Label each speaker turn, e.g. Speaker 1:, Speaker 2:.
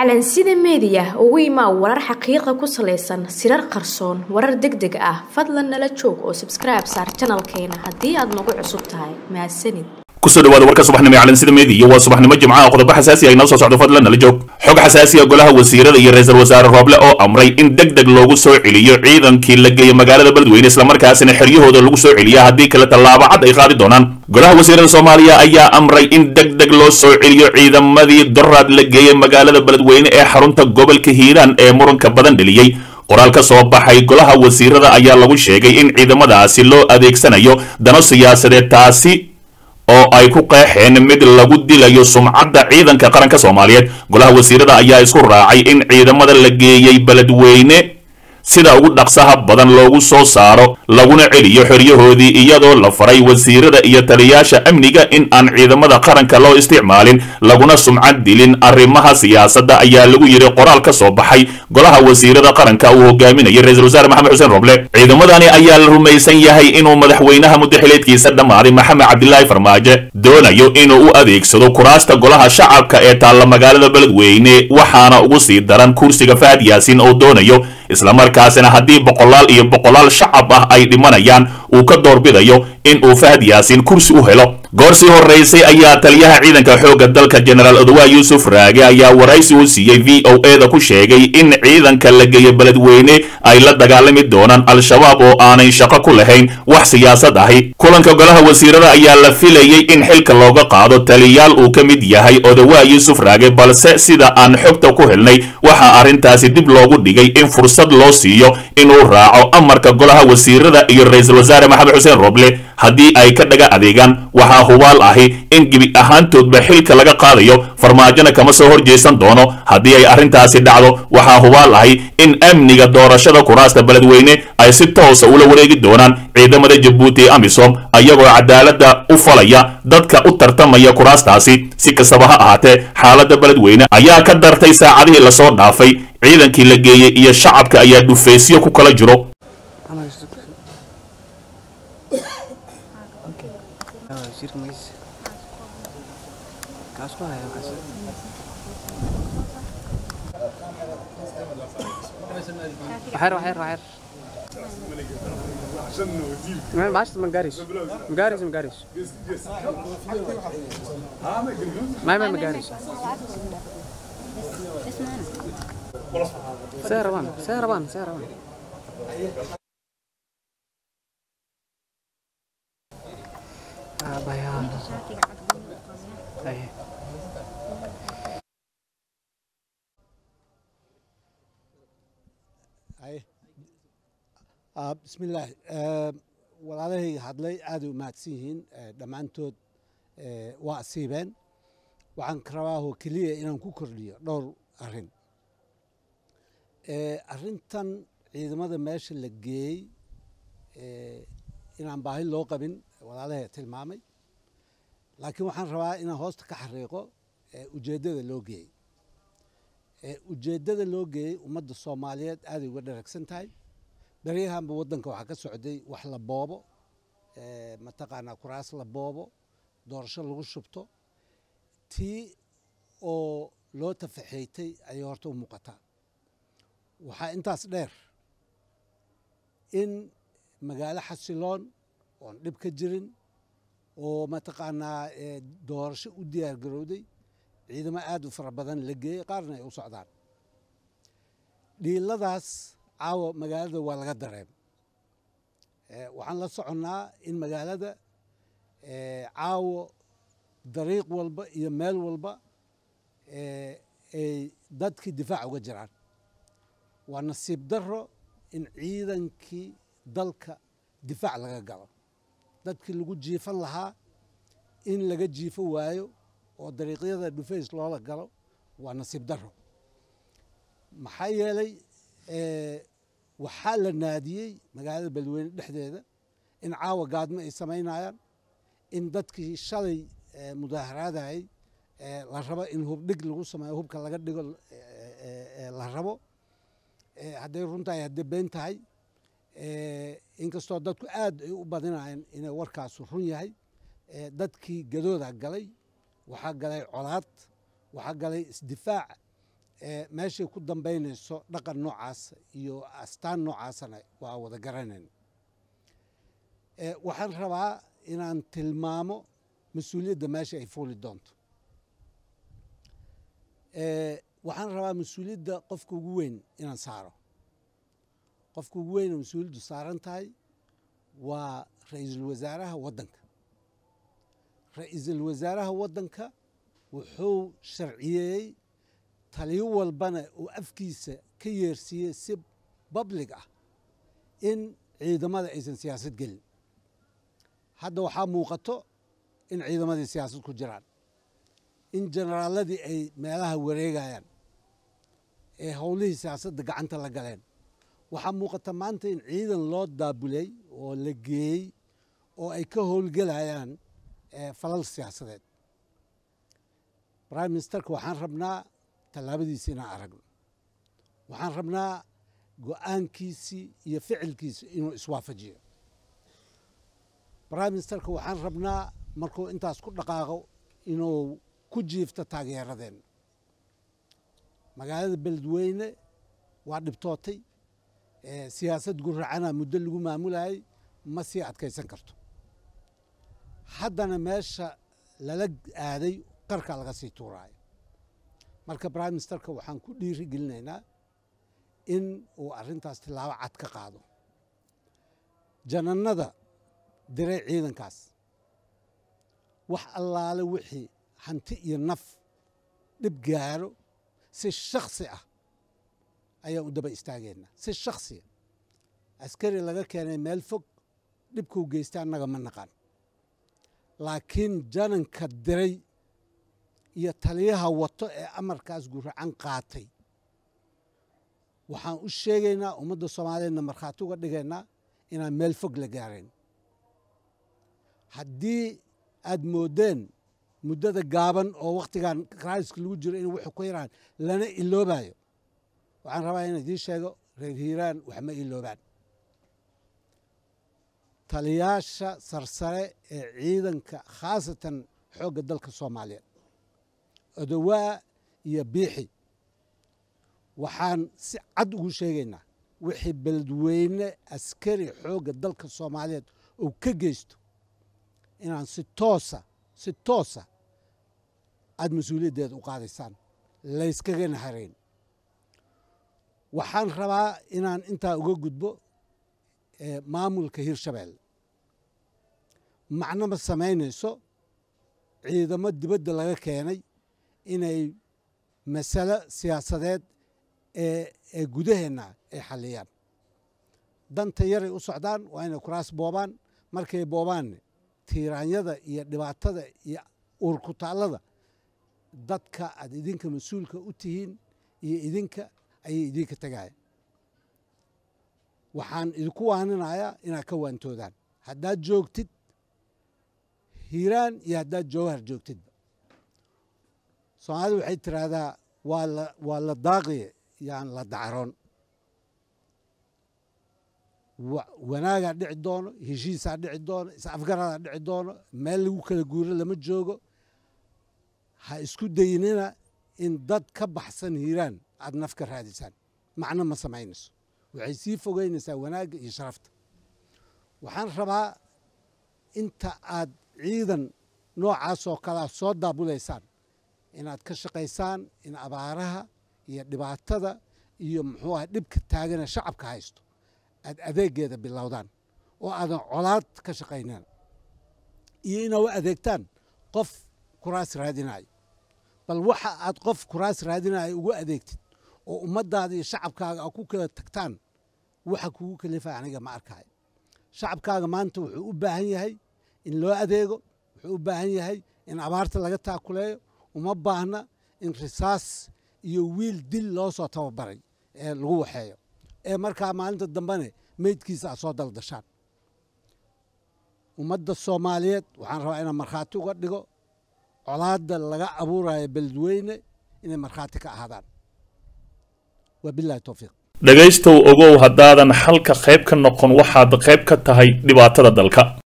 Speaker 1: calansida meediya ugu imaa warar xaqiiqa ku salaysan sirar qarsoon warar deg deg ah fadlan nala joog oo sabskribe saar janalkeena haddii aad nagu cusub tahay mahadsanid
Speaker 2: kusoo dhawaada warka subaxnimo ee calansida meediya waa subaxnimo jimcaha qodobo xasaasi ah inoo soo socdo fadlan nala joog xog xasaasiya golaha wasiirada iyo ra-iisul wasaare rooble oo amray in deg deg loogu soo celiyo ciidankii la geeyo magaalada beledweyne islamarkaasina xeryahooda lagu soo celiya haddii kale tallaabo cad ay qaadi doonaan golaha wasiirada soomaaliya ayaa amray in deg deg loo soo celiyo ciidamadii doraad la geeyey magaalada beledweyne ee xarunta gobolka hiiraan ee muranka badan dheliyey qoraal ka soo baxay golaha wasiirada ayaa lagu sheegay in ciidamadaasi loo adeegsanayo dano siyaasadeed taasi oo ay ku qeexeen mid lagu dilayo sumcadda ciidanka qaranka soomaaliyeed golaha wasiirada ayaa isku raacay in ciidamada la geeyey beledweyne sida ugu dhaqsaha badan loogu soo saaro laguna celiyo xoryahoodii iyadoo la faray wasiirada iyo taliyaasha amniga in aan ciidamada qaranka loo isticmaalin laguna sumcad dilin arrimaha siyaasadda ayaa lagu yidhi qoraal ka soo baxay golaha wasiirada qaranka uu hogaaminayay ra-isul wasaare maxamed xuseen roble ciidamadani ayaa la rumaysan yahay inuu madaxweynaha muddaxileedkiisa dhammaaday maxamed cabdilaahi farmaajo doonayo inuu u adeegsado kuraasta golaha shacabka ee taalla magaalada beledweyne waxaana ugu sii daran kursiga fahad yaasiin oo doonayo islamarkaasina haddii boqolaal iyo boqolaal shacab ah ay dhimanayaan uu ka doorbidayo in uu fahad yaasiin kursi u helo goor sii horeysay ayaa taliyaha ciidanka xoogga dalka jenaraal odowaa yuusuf raage ayaa waraysi u siiyey v o e da ku sheegay in ciidanka la geeyo beledweyne ay la dagaalami doonaan al-shabaab oo aanay shaqo ku lahayn wax siyaasad ahi kulanka golaha wasiirada ayaa la filayey in xilka looga qaado taliyaal uu ka mid yahay odowaa yuusuf raage balse sida aan xogta ku helnay waxaa arrintaasi dib loogu dhigay in fursad loo siiyo inuu raaco amarka golaha wasiirada iyo ra-iisul wasaare maxamed xuseen roble haddii ay ka dhaga adeegaan waxaa hubaal ahi in gebi ahaantoodba xilka laga qaadayo farmaajona kama soo horjeesan doono haddii ay arrintaasi dhacdo waxaa hubaal ahi in amniga doorashada kuraasta beledweyne ay si toosa ula wareegi doonaan ciidamada jabuuti ee amisom ayagoo cadaaladda u falaya dadka u tartamaya kuraastaasi si kastaba ha ahaatee xaaladda beledweyne ayaa ka dartay saacadihii lasoo dhaafay ciidankii la geeyey iyo shacabka ayaa dhufaysyo ku kala jiro
Speaker 3: وحير وحير وحير ما بعرفش ما جاريش ما جاريش ما جاريش ما ما ما جاريش سيروان سيروان سيروان آه بيان أيه
Speaker 4: bismillaahi walaalahay hadlay aaday u mahadsan yihiin dhammaantood waa asiibeen waxaan ka rabaahoo keliya inaan ku kordhiyo dhowr arrin arrintan ciidamada meesha la geeyey inaan baahi loo qabin walaalahay tilmaamay laakiin waxaan rabaa inaan hoosta ka xariiqo ujeeddada loo geeyey ujeeddada loo geeyey ummadda soomaaliyeed aaday uga dharagsan tahay beryahanba waddanka waxaa ka socday wax la boobo mataqaanaa kuraas la boobo doorasho lagu shubto tii oo loo tafaxeeytay ayay horta u muuqataa waxaa intaas dheer in magaalo xasiloon oon dhib ka jirin oo mataqaanaa doorasho u diyaar garowday ciidamo aad u fara badan la geeyey qaarna ay u socdaan dhiiladaas caawa magaalada waa laga dareem waxaan la soconnaa in magaalada caawo dariiq walba iyo meel walba ay dadkii difaac uga jiraan waa nasiib daro in ciidankii dalka difaac laga galo dadkii lagu jiifan lahaa in laga jiifo waayo oo dariiqyada dhufays loola galo waa nasiib daro maxaa yeelay waxaa la naadiyey magaalada beledweyne dhexdeeda in caawa gaadmo ay samaynayaan in dadkii shalay mudaaharaadayay la rabo in hubdhig lagu sameeyo hubka laga dhigo la rabo hadday runtahay hadday been tahay inkastoo dadku aad ay u badinayeen inay warkaasu run yahay dadkii gadooda galay waxaa galay colaad waxaa galay isdifaac meeshay ku dambaynayso dhaqan noocaas iyo astaan noocaasana waa wada garanayna waxaan rabaa inaan tilmaamo mas-uuliyadda meesha ay fuuli doonto waxaan rabaa mas-uuliyadda qofka ugu weyn inaan saaro qofka ugu weyn oo mas-uuliyaddu saaran tahay waa ra-iisul wasaaraha waddanka ra-iisul wasaaraha waddanka wuxuu sharciyeeyey taliyo walbana uu afkiisa ka yeersiiyey si bablig ah in ciidamada aysan siyaasad gelin hadda waxaa muuqato in ciidamadii siyaasad ku jiraan in generaaladii ay meelaha wareegayaan ee howlihii siyaasadda gacanta la galeen waxaa muuqata maanta in ciidan loo daabulay oo la geeyey oo ay ka howlgelayaan falal siyaasadeed prime ministerka waxaan rabnaa tallaabadiisi inaan aragno waxaan rabnaa go-aankiisii iyo ficilkiisi inuu iswaafajiyo prime ministerka waxaan rabnaa markuu intaas ku dhaqaaqo inuu ku jiifto taageeradeenna magaalada beledweyne waa dhibtootay siyaasad guracana muddo lagu maamulayay ma sii adkaysan karto haddana meesha lala aaday qarka laga sii tuuraayo marka prime ministerka waxaan ku dhiiri gelinaynaa in uu arrintaas tilaabo cad ka qaado janannada diray ciidankaas wax allaale wixii hanti iyo naf dhib gaaro si shaksi ah ayaan u daba istaageenna si shaksiya askari laga keenay meel fog dhibkuu geystay annaga ma naqan laakiin jananka diray iyo taliyaha wato ee amarkaas guracan qaatay waxaan u sheegaynaa ummadda soomaaliyeedna markhaati uga dhigaynaa inaan meel fog la gaarayn haddii aad moodeen muddada gaaban oo wakhtigan raaiska lagu jiro in wuxuu ku yaraan lana iloobayo waxaan rabaa inaan idiin sheego reer hiiraan wax ma iloobaan taliyaasha sarsare ee ciidanka khaasatan xoogga dalka soomaaliyeed odowaa iyo biixi waxaan si cad ugu sheegaynaa wixii beledweyne askari xoogga dalka soomaaliyeed uu ka geysto inaan si toosa si toosa aada mas-uuliyaddeeda u qaadaysaan layskagana harayn waxaan rabaa inaan intaa uga gudbo maamulka hirshabeelle macno ma samaynayso ciidamo dibadda laga keenay inay masalo siyaasadeed ee gudaheenna ay xalliyaan danta yaray u socdaan waa inay kuraas boobaan markay boobaanne tiiraanyada iyo dhibaatada iyo uurkutaallada dadka aad idinka mas-uulka u tihiin iyo idinka ayay idinka tegaya waxaan idinku waaninayaa inaad ka waantoodaan haddaad joogtid hiiraan iyo haddaad jowhar joogtidba soomaalida waxay tiraahdaa waa la waa la daaqiye yaan la dacroon wanaagaa dhici doono heshiisaa dhici doono is-afgaradaa dhici doono meel lagu kala guuro lama joogo ha isku daynina in dad ka baxsan hiiraan aada naf ka raadisaan macno ma samaynayso waxay sii fogeynaysaa wanaagga iyo sharafta waxaan rabaa inta aad ciidan noocaasoo kalea soo daabulaysaan inaad ka shaqaysaan in abaaraha iyo dhibaatada iyo muxuu aha dhibka taagana shacabka haysto aad adeegeeda bilowdaan oo aadan colaad ka shaqaynan iyo inaad u adeegtaan qof kuraas raadinayo bal waxa aad qof kuraas raadinayo ugu adeegtid oo ummaddaada iyo shacabkaaga aad ku kala tagtaan waxa kugu kalifa aniga ma arkayo shacabkaaga maanta wuxuu u baahan yahay in loo adeego wuxuu u baahan yahay in abaarta laga taakuleeyo uma baahna in risaas iyo wiil dil loo soo tababaray ee lagu waxeeyo ee markaa maalinta dambene meydkiisa aad soo daldashaan ummadda soomaaliyeed waxaan rabaa inaan markhaati uga dhigo colaadda laga abuurayo beledweyne inay markhaati ka ahaadaan wabilahi towfiiq
Speaker 2: dhegaystow ogow haddaadan xalka qayb ka noqon waxaad qayb ka tahay dhibaatada dalka